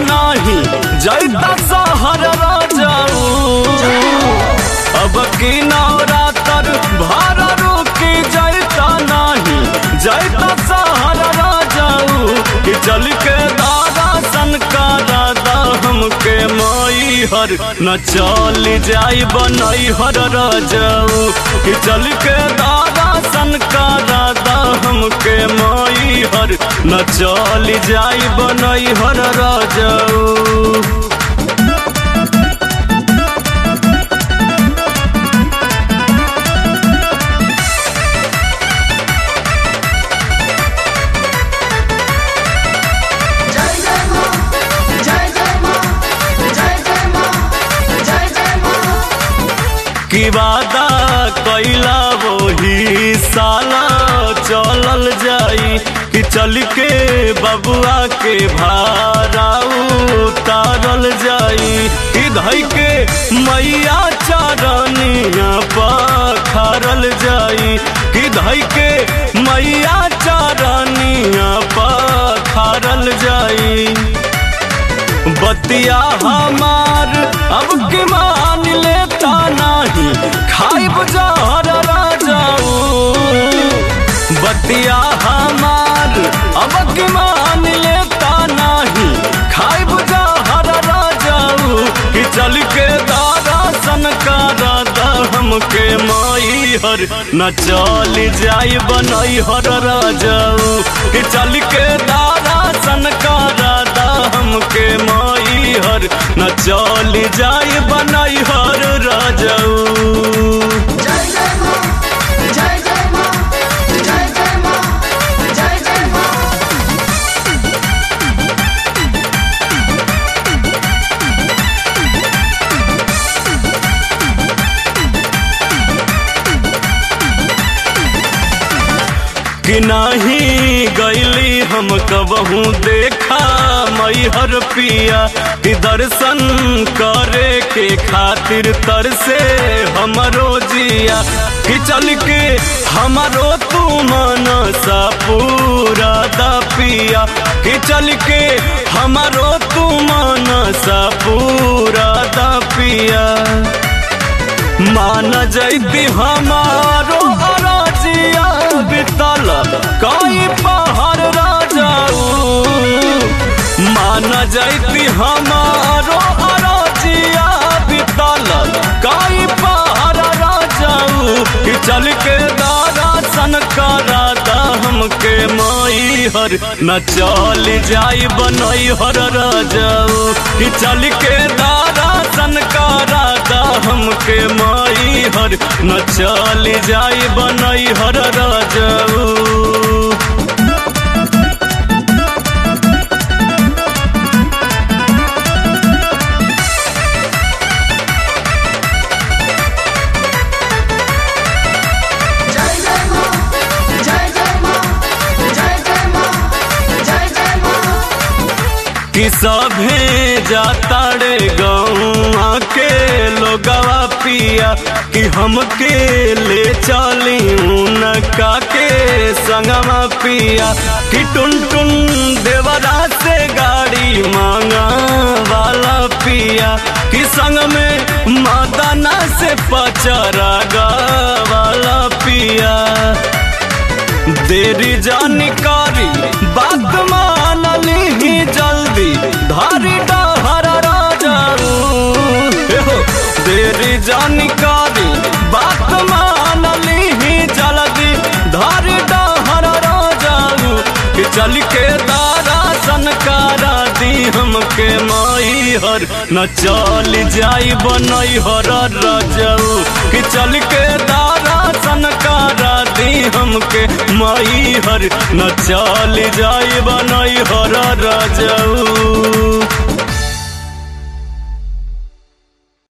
नाही जैता सहर राजाऊ अब की नवरातर भार रुकी जैता नाही जैता सहर राजाऊ कि चल के दादा सन का दादा हमके माई हर न चल जाई बनई हर राजाऊ कि चल के दादा सन का दादा हमके माई हर न चल जाई बनई हर राजाऊ जय जय मां जय जय मां जय जय मां जय जय मां की वादा कैला वही साला चलल जाई कि चल के बबुआ के भारा उतारल जाई कि धई के मैया चरनिया पखारल जाई कि धई के मैया चरनिया पखारल जाई बतिया हमार अब के मान लेता नहीं खाई बुझार राजाऊ बतिया हमार अब के मान लेता नहीं खाई बुझार राजाऊ कि चल के दादा सन का दादा हमके माई हर न चल जाई बनई हर राजाऊ कि चल के दादा सन का दादा हमके माई हर न चल जाई बनई हर राजाऊ जय जय मां जय जय मां जय जय मां जय जय मां कि नाही गैली हम कबहू देखा मैहर पिया कि दर्शन करे के खातिर तरसे हमरो जिया कि चल के हमरो तू मनसा पूरा दा पिया कि चल के हमरो तू मनसा पूरा दा पिया मान जैती हमारो अराजिया बितल कई पहाड़ राजाऊ मान जैती हमारो अराजिया बितल कई पहाड़ राजाऊ कि चल के दादा सन का राधा हमके माई हर न चल जाई बनई हर राजाऊ कि चल के दादा सन का राधा हमके माई हर न चल जाई बनई हर राजाऊ जय जय मां जय जय मां जय जय मां जय जय मां कि सभे जाता रे गौआ के लोगवा पिया कि हमके ले चली उनका के संगवा पिया कि टुन टुन देवरा से गाड़ी मांगा वाला पिया कि संग में मदना से पचरा वाला पिया देरी जानकारी बात मान ली जल्दी धारी डहर राजाऊ हे हो, देरी जानकारी बात मान ली जल्दी धारी डहर राजाऊ कि चल के दारा सनकारा दी हमके माई हर न चल जाई बनई हर राजाऊ कि चल के दारा सनकारा दी हमके माई हर न चल जाई बनई हर राजाऊ